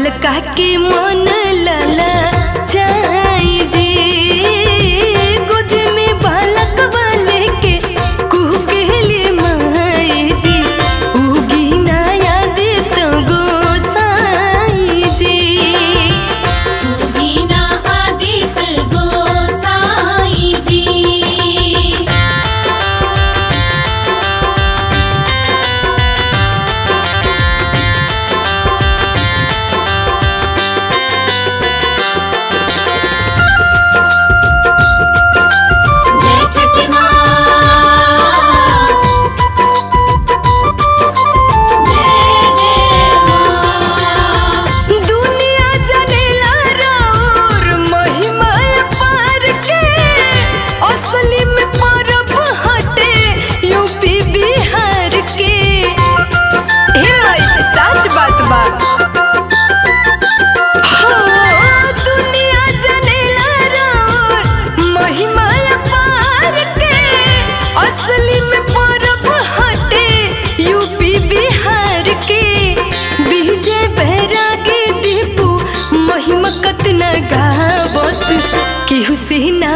बलका के मन लला जाई जी गोद में बालक वाले के कुहू के लिए माई जी उगी ना याद तो गोसाई जी बीना आदित्य गोसाई जी जय छठी माँ जय जय माँ दुनिया जनेला राउर महिमा पार के असली में परब हटे यूपी बिहार के हे माई सच बात बा हो दुनिया जनेला राउर महिमा पार के असली में परब हटे यूपी बिहार के विजय बैरागी दीपू महिमा कतना गावस केहू से ना